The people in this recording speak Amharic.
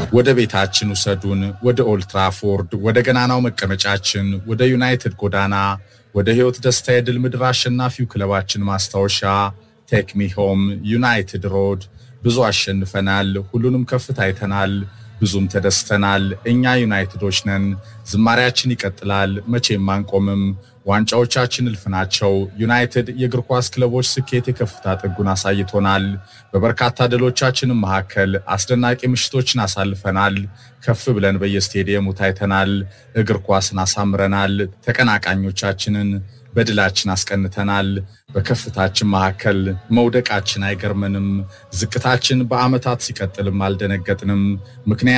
ወደ ቤታችን ውሰዱን፣ ወደ ኦልትራፎርድ፣ ወደ ገናናው መቀመጫችን፣ ወደ ዩናይትድ ጎዳና፣ ወደ ሕይወት ደስታ የድል ምድር አሸናፊው ክለባችን ማስታወሻ ቴክሚ ሆም ዩናይትድ ሮድ። ብዙ አሸንፈናል፣ ሁሉንም ከፍታ አይተናል፣ ብዙም ተደስተናል። እኛ ዩናይትዶች ነን። ዝማሪያችን ይቀጥላል፣ መቼም አንቆምም። ዋንጫዎቻችን እልፍ ናቸው። ዩናይትድ የእግር ኳስ ክለቦች ስኬት የከፍታ ጥጉን አሳይቶናል። በበርካታ ድሎቻችንም መካከል አስደናቂ ምሽቶችን አሳልፈናል። ከፍ ብለን በየስቴዲየሙ ታይተናል። እግር ኳስን አሳምረናል። ተቀናቃኞቻችንን በድላችን አስቀንተናል። በከፍታችን መካከል መውደቃችን አይገርመንም። ዝቅታችን በዓመታት ሲቀጥልም አልደነገጥንም። ምክንያት